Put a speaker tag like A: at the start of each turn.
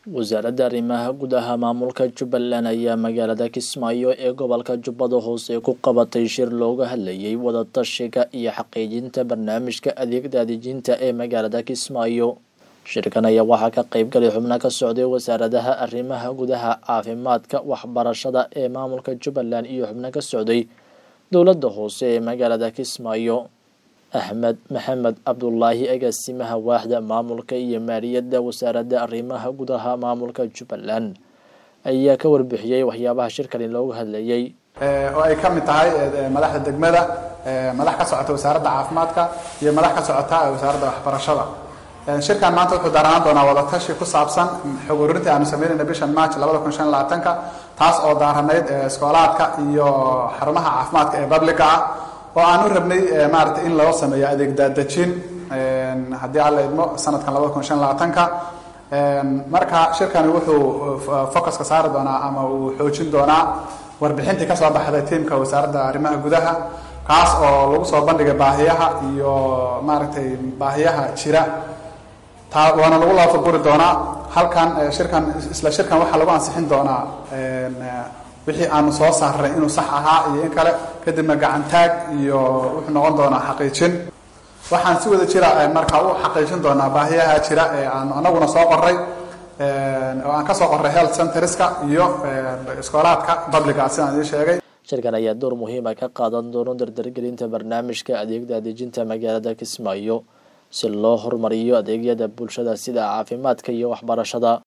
A: wasaaradda arrimaha gudaha maamulka jubbaland ayaa magaalada kismaayo ee gobolka jubbada hoose ku qabatay shir looga hadlayay wadatashiga iyo xaqiijinta barnaamijka adeeg daadejinta ee magaalada kismaayo shirkan ayaa waxaa ka qeyb galay xubno ka socday wasaaradaha arrimaha gudaha caafimaadka waxbarashada ee maamulka jubbaland iyo xubno ka socday dowladda hoose ee magaalada kismaayo axmed maxamed cabdulaahi agaasimaha waaxda maamulka iyo maaliyadda wasaaradda arrimaha gudaha maamulka jubbaland ayaa ka warbixiyey waxyaabaha shirkani looga hadlayay
B: oo ay ka mid tahay madaxda degmada madax ka socota wasaaradda caafimaadka iyo madax ka socota wasaaradda waxbarashada shirkan maanta wuxuu daaranaan doonaa wadatashi ku saabsan xog ururintii aanu sameynayna bishan march labada kun shan labaatanka taas oo daaranayd iskoolaadka iyo xarumaha caafimaadka ee publica ah oo aan u rabnay maarata in loo sameeyo adeeg daadejin haddii alla idmo sanadkan labada kun shan labaatanka marka shirkani wuxuu focuska saari doonaa ama uu xoojin doonaa warbixintii kasoo baxday tiimka wasaaradda arrimaha gudaha kaas oo lagu soo bandhigay baahiyaha iyo maaragtay baahiyaha jira taa waana lagu laafaguri doonaa halkan shirkan isla shirkan waxaa lagu ansixin doonaa wixii aanu soo saarnay inuu sax ahaa iyo in kale kadibna gacantaag iyo wuxuu noqon doonaa xaqiijin waxaan si wada jira marka u xaqiijin doonaa baahiyaha jira ee aan anaguna soo qoray oo aan kasoo qoray health centerska iyo iskoolaadka publica sidaan idiin sheegay
A: shirkan ayaa door muhiima ka qaadan doono dardargelinta barnaamijka adeeg daadejinta magaalada kismaayo si loo horumariyo adeegyada bulshada sida caafimaadka iyo waxbarashada